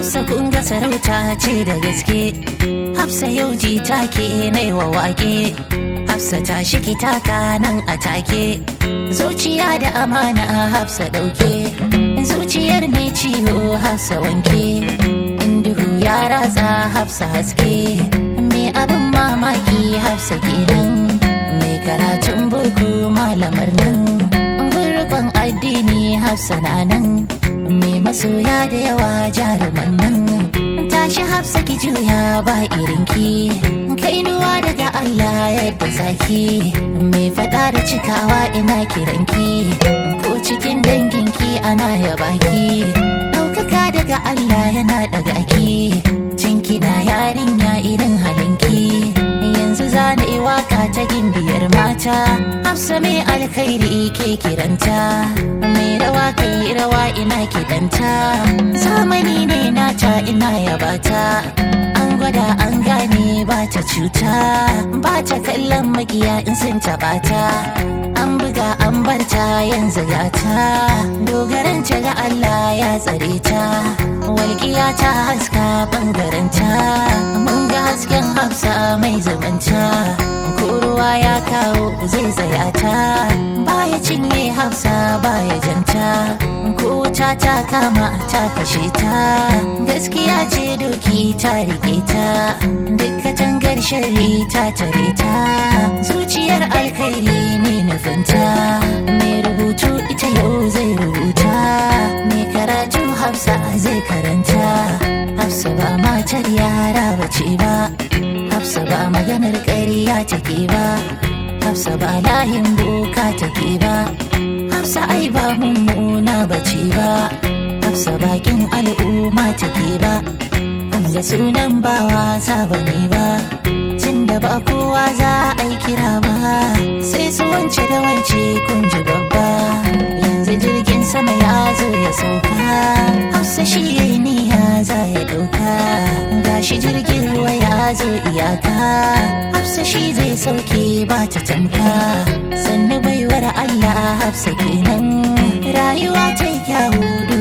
Hafsa kun ga sarauta ce da gaske Hafsa yau ji take nai wa wake Hafsa ta shiki taka nan a take Zuciya da amana Hafsa dauke Zuciyar mai ciwo Hafsa wanke In duhu ya ratsa Hafsa haske Me abin mamaki Hafsa kenan Mai karatun boko malamar nan Gurban addini Hafsa na nan Me masoya da yawa jaruman nan Tashi Hafsa ki juya ba irinki Kainuwa daga Allah yadda zaki Mai fada da cikawa ina kiranki Ko cikin danginki ana yabaki Ɗaukaka daga Allah yana daga ki Cinki na yarinya irin halinki Yanzu zana yi waka ta gimbiyar mata Hafsa mai alkhairi ke kiranta Mai rawa kai rawa ina kidanta Zamani ne nata ina yabata An gwada an gane ba ta cuta Ba ta kallon magiya in sun taɓa ta An buga an barta yanzu gata Dogaran ta ga Allah ya tsare ta Walƙiya ta haska ɓangarenta Mun ga hasken hafsa mai zamanta Ko ruwa ya kawo zai tsaya ta Baya cinye hafsa baya janta Ko wuta ta kama ta kashe ta Gaskiya ce doki ta rike ta Dukka tangar shari ta tare ta Zuciyar alkhairi ne nufinta Mai rubutu ita yau zai rubuta Mai karatu hafsa zai karanta Hafsa ba matar yara bace ba Hafsa ba maganar ƙarya take ba Hafsa ba layin boka take ba Hafsa ai ba mummuna bace ba Hafsa bakin al'umma take ba Hamza sunan ba wasa bane ba Tunda ba kowa za a yi kira ba Sai su wance da wance kun ji babba Yanzu jirgin sama ya zo ya sauka Hafsa shi ya yi niyya za ya ɗauka Gashi jirgin ruwa ya zo iyaka Hafsa shi zai sauke ba ta tamka Sannu baiwar Allah Hafsa kenan Rayuwa ta yi kyawu